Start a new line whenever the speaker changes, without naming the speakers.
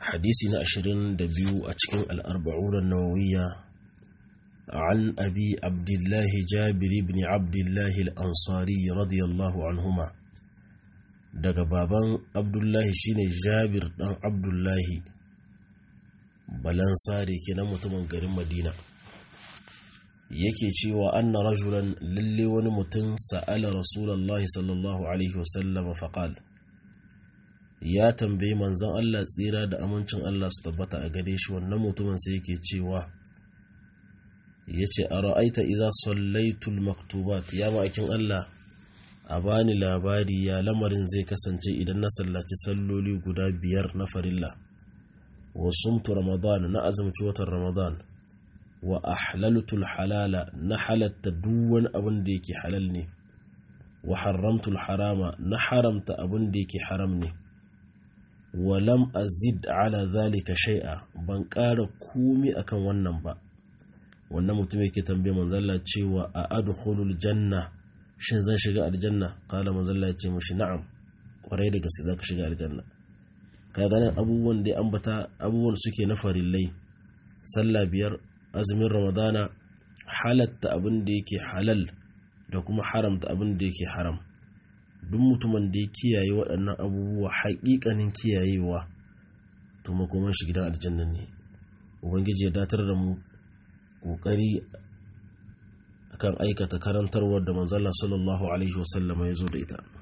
hadisi na ashirin da biyu a cikin al'arba'unan nawawiya an abi abdullahi jabiri bin abdullahi al'ansari radiyallahu anhuma daga baban abdullahi shine jabir dan abdullahi balansari kenan mutumin garin madina yake cewa anna rajulan lalle wani mutum sa'ala rasulullahi sallallahu alaihi wasallama faqal ya tambayi manzon Allah tsira da amincin Allah su tabbata a gare shi wannan mutumin sai yake cewa yace ara'aita idza sallaitul maktubat ya ma'akin Allah a bani labari ya lamarin zai kasance idan na sallaci salloli guda biyar na farilla wa sumtu ramadan na azumci watan ramadan wa ahlaltul halala na halatta duk wani abin da yake halal ne wa haramtul harama na haramta abin da yake haram ne wa lam azid ala zalika shay'a ban ƙara komi akan wannan ba wannan mutum yake tambaye manzalla cewa a adkhulul janna shin zan shiga aljanna kala manzalla ya ce mashi na'am kwarai da gaske zaka shiga aljanna ka ganin abubuwan da ambata abubuwan suke na farillai sallah biyar azumin ramadana halatta abin da yake halal da kuma haramta abin da yake haram duk mutumin da ya kiyaye waɗannan abubuwa haƙiƙanin kiyayewa to makoman shi gidan aljanna ne ubangiji ya datar da mu ƙoƙari akan aikata karantarwar da manzala sallallahu alaihi wasallama ya zo da ita